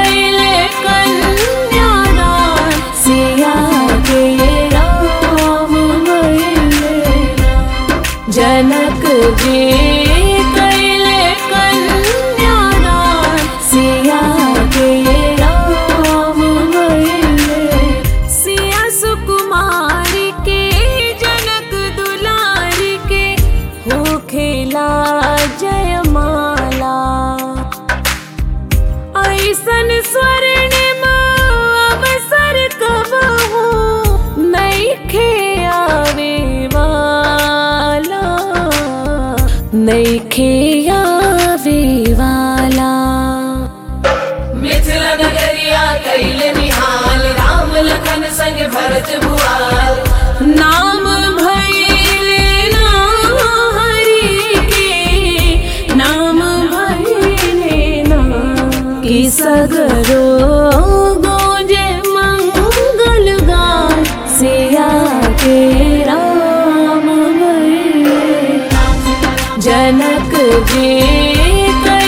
कैले कन्यादान सिया के राम भइले राम। जनक जी कैले कन्यादान सिया के राम भइले सिया सुकुमारी के जनक दुलारी के हो खेला जयमाला ऐसन स्वर्णिम अवसर कब हो नैखे आवे वाला नैखे आवे वाला मिथिला नगरिया कैल निहाल राम लखन संग भरत भुआल नाम भैले ना हरि के नाम भैले ना कि सगरो गोजे मंगल गान सिया के राम भैले जनक जी